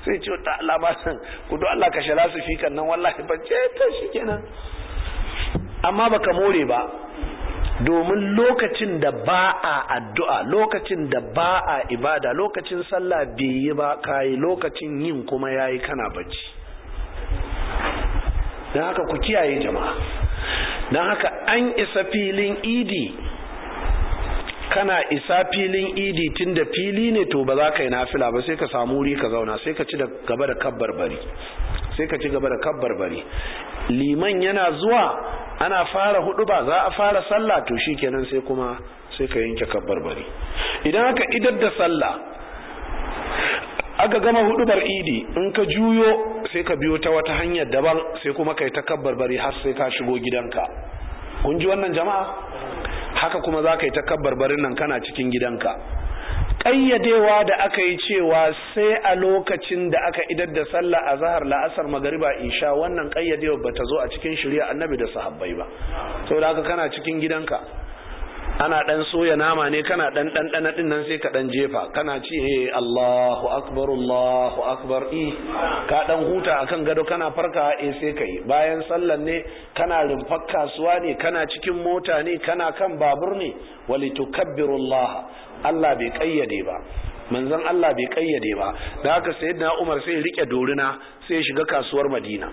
sai ce ta Allah ba san ku do Allah ka shara su fikan nan wallahi ban ce to shikenan amma baka more ba domin lokacin da ba a addu'a lokacin da ba a ibada lokacin sallah bai yi ba kayi lokacin yin kuma yayi kana bacci don haka ku kiyaye jama'a don haka an isa filin idi kana isa filin idi tun da fili ne to ba za ka yi nafila ba sai ka samu wuri ka zauna sai ka ci da gaba da kabbar bari sai ka ci gaba da kabbar bari liman yana zuwa ana fara hudu ba za a fara sallah to shikenan sai kuma sai ka yanke kabbar bari idan aka idar da sallah aka gama hudubar idi in ka juyo sai ka biyo ta wata hanyar daban sai kuma kai ta kabbar bari har sai ka shigo gidanka kun ji wannan jama'a haka kuma za ka yi ta kabbar barin nan kana cikin gidanka ƙayyadewa da aka yi cewa sai a lokacin da aka idar da sallah a zahar la'asar magariba isha wannan ƙayyadewa ba ta zo a cikin shirya annabi da sahabbai ba saboda haka kana cikin gidanka ana dan soya nama ne kana dan dan dan din nan sai ka dan jefa kana ci eh Allahu akbar Allahu akbar i ka dan huta akan gado kana farka eh sai kai bayan sallan ne kana rumfar kasuwa ne kana cikin mota ne kana kan babur ne walitukabbiru Allah Allah bai kayyade ba manzon Allah bai kayyade ba da haka sayyidina Umar sai rike dorina sai shiga kasuwar Madina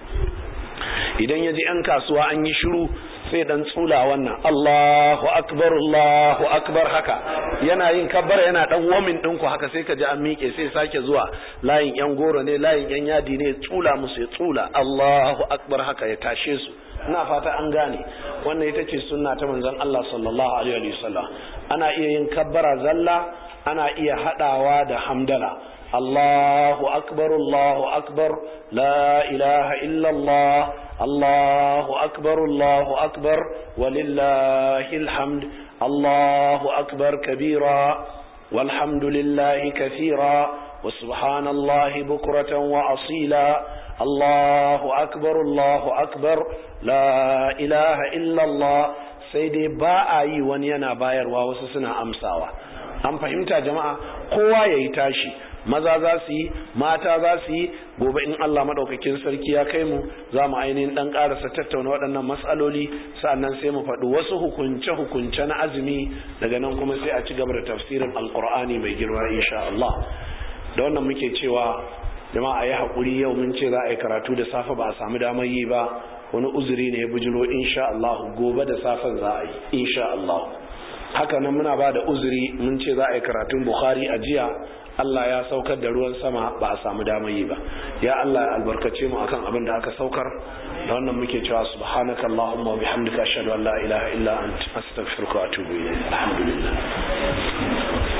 idan ya ji 'yan kasuwa an yi shiru sai dan tsula wannan Allahu akbar Allahu akbar haka yana yin kabbara yana dan wamin din ku haka sai ka ji an miƙe sai sake zuwa layin yan goro ne layin yan yadi ne tsula musu ya tsula Allahu akbar haka ya tashe su ina fata an gane wannan ita ce sunna ta manzon Allah sallallahu alaihi wasallam ana iya yin kabbara zalla ana iya hadawa da hamdala الله أكبر الله أكبر لا إله إلا الله الله أكبر الله أكبر ولله الحمد الله أكبر كبيرا والحمد لله كثيرا وسبحان الله بكرة وأصيلا الله أكبر الله أكبر لا إله إلا الله سيدي باء ونينا باير ووسسنا أمساوا أم فهمت يا جماعة قوة يتاشي maza za su yi mata za su yi gobe in Allah madaukakin sarki ya kai mu za mu ainihin dan karasa tattauna waɗannan matsaloli sa'annan sai mu faɗi wasu hukunce hukunce na azumi daga nan kuma sai a ci gaba da tafsirin alqur'ani mai girma insha Allah da wannan muke cewa jama'a yi haƙuri yau mun ce za a yi karatu da safe ba a samu damar yi ba wani uzuri ne ya bujiro insha Allah gobe da safen za a yi insha Allah haka nan muna ba da uzuri mun ce za a yi karatun Bukhari a jiya Allah ya saukar da ruwan sama ba a samu damar yi ba ya Allah ya albarkace mu akan abin da aka saukar da wannan muke cewa subhanaka allahumma wa bihamdika ashhadu an la ilaha illa anta astaghfiruka wa atubu ilayk alhamdulillah